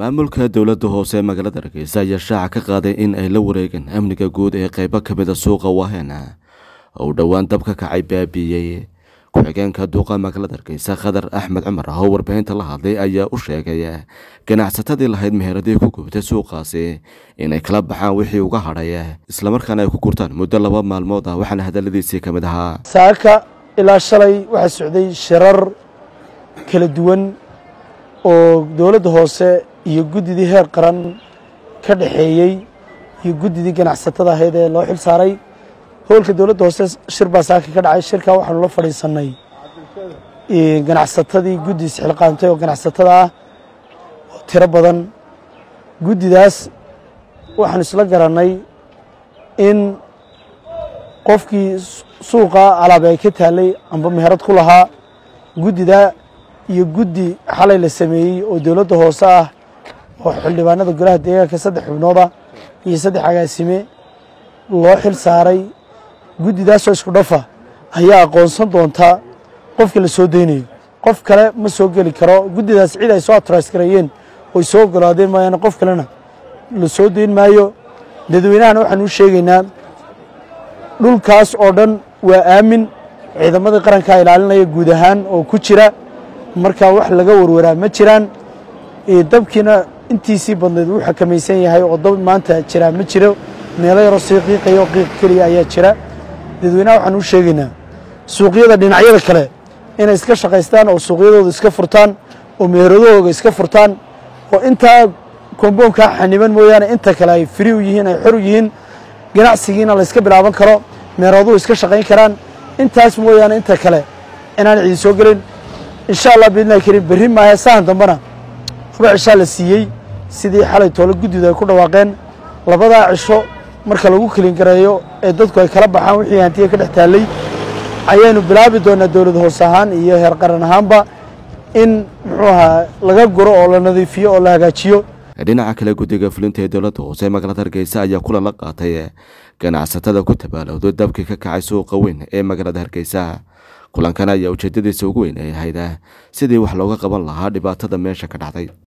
maamulka dowladda hoose ee magaalada hargeysa ayaa shaaca ka qaaday in ay la wareegeen amniga guud ee qeybo ka mida suuqa waheena oo uu dhowaan dab ka kacay baabiiyey ku-xigeenka duuqa magaalada hargeysa khadar axmed cumar oo warbaahinta la hadlay ayaa u sheegay ganacsatadii lahayd meheradii ku gubtay suuqaasi inay kala baxaan wixii uga hadhay islamarkaana ay ku gurtaan muddo laba maalmood ah waxaana hadaladiisii ka mid ahaa saaka ilaa shalay waxaa socday shirar kala duwan oo dowladda hoose iyo guddidii heer qaran ka dhaxeeyey iyo guddidii ganacsatada ahayd ee loo xil saaray howlka dowladda hoose shir baa saaka ka dhacay shirkaa waxaanu la fadhiisanay ganacsatadii guddi isxilqaantay oo ganacsatada ah oo tiro badan guddidaas waxaanu isla garannay in qofkii suuqa alaabe ay ka taalay amba meherad ku lahaa guddida iyo guddi xalay la sameeyey oo dowladda hoose ah oo xildhibaanada golaha deegaanka saddex xubnooda iyo saddex agaasime loo xil saaray guddidaasoo isku dhafa ayaa aqoonsan doontaa qofka la soo deynayo qof kale ma soo geli karo guddidaas cid ay soo atras gareeyeen oy soo ogolaadeen maayaane qof kalena la soo deyn maayo dadweynahana waxaan u sheegaynaa dhulkaas oo dhan waa aamin ciidamadii qarankaa ilaalinaya guud ahaan oo ku jira markaa wax laga warwaraa ma jiraan dabkiina intiisii badnayd wuu xakamaysan yahay oo dab maanta jiraa ma jiro meelo yaroo sii qiiqayo qiiq keliya ayaa jira dadweynaha waxaan u sheegaynaa suuqyada dhinacyada kale inay iska shaqaystaan oo suuqyadooda iska furtaan oo meheradahooga iska furtaan oo intaa komboonkaa xaniban mooyaane inta kale ay firi u yihiin ay xor u yihiin ganacsigiina la yska bilaaban karo meeraduhu iska shaqayn karaan intaas mooyaane inta kale inaan cidi soo gelin insha allah biidnillahi kariim berri maahe sahan dambena laba cishaa la siiyey sidii xalay toole guddidu ay ku dhawaaqeen labadaa cisho marka lagu kelin gareeyo ee dadku ay kala baxaan wixii hantiya ka dhex taallay ayaynu bilaabi doonaa dowlad hoose ahaan iyo heer qaran ahaanba in muxuu ahaa laga guro oo la nadiifiyo oo la hagaajiyo dhinaca kale guddiga fulinta ee dowladda hoose ee magaalada hargeysa ayaa kulan la qaatay ganacsatada ku tabaalowday dabkii ka kacay suuqa weyn ee magaalada hargeysa kulankan ayaa ujeedadiisa ugu weyn ay ahayd sidii wax looga qaban lahaa dhibaatada meesha ka dhacday